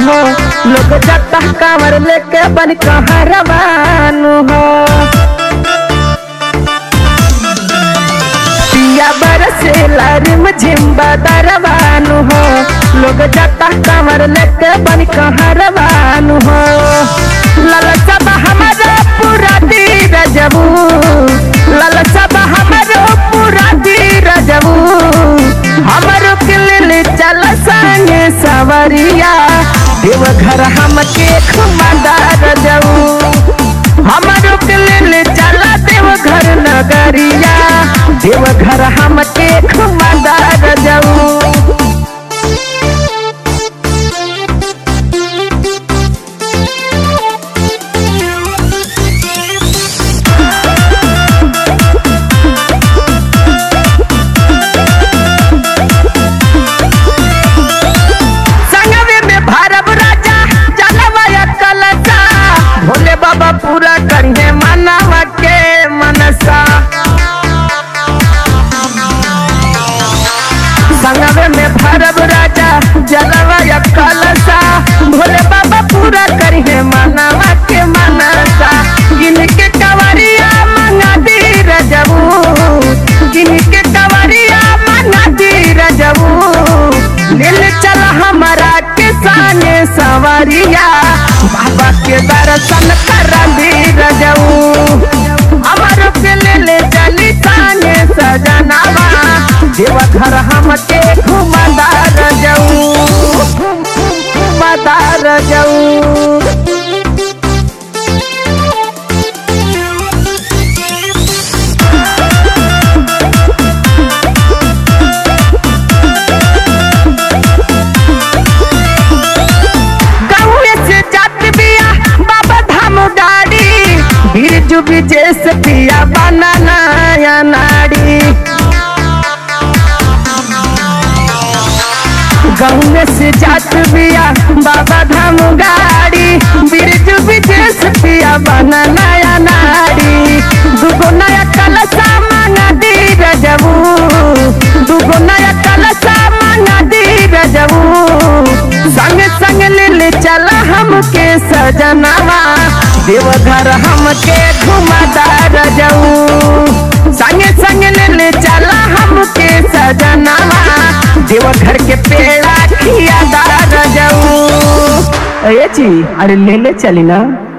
हो लोग जाता कांवर लेके बन कहरवानु हो पिया बरसे लारिम झिम्बा दरवानु हो लोग जाता कांवर लेके बन कहरवानु हो ललसा बा हमारा पूरा दीर जबू ललसा बा हमारो पूरा दीर जबू हमारो किलिल चल संगे सवरिया देवघर हमके खुमादार जाऊ हमारो किलिल चल देवघर नगरिया देवघर हमके खुमादार जाऊ संगवे में भरब राजा चलवा कलसा भोले बाबा पूरा करिए मनवा के मनसा संगवे में भरब राजा जलवा कलसा भोले बाबा पूरा करिए मनवा के मनसा जिनके कवरिया मंगा दी रजबू जिनके कवरिया मंगा दी रजबू दिल चल हमारा किसाने सवरिया बाबा के दर्शन कर दी रजऊ हमारो के ले ले चली ताने सजनावा देवघर हमके घुमदार जाऊ घुमदार जाऊ गाँवे से जात बिया बाबा धाम गाड़ी बिरजू विजेश पिया बना नया नाड़ी गाँवे से जात बिया बाबा धाम गाड़ी बिरजू विजेश पिया बना नया नाड़ी दुगो नया कलसा मांगा दी रजबू दुगो नया कलसा मांगा दी रजबू संग संग ले ले चला हमके सजनावा देवघर हमके घुमादार जाऊ संग संग ले ले चला हमके सजनावा देवघर के पेड़ा खियादार जाऊ अरे जी अरे ले ले चली ना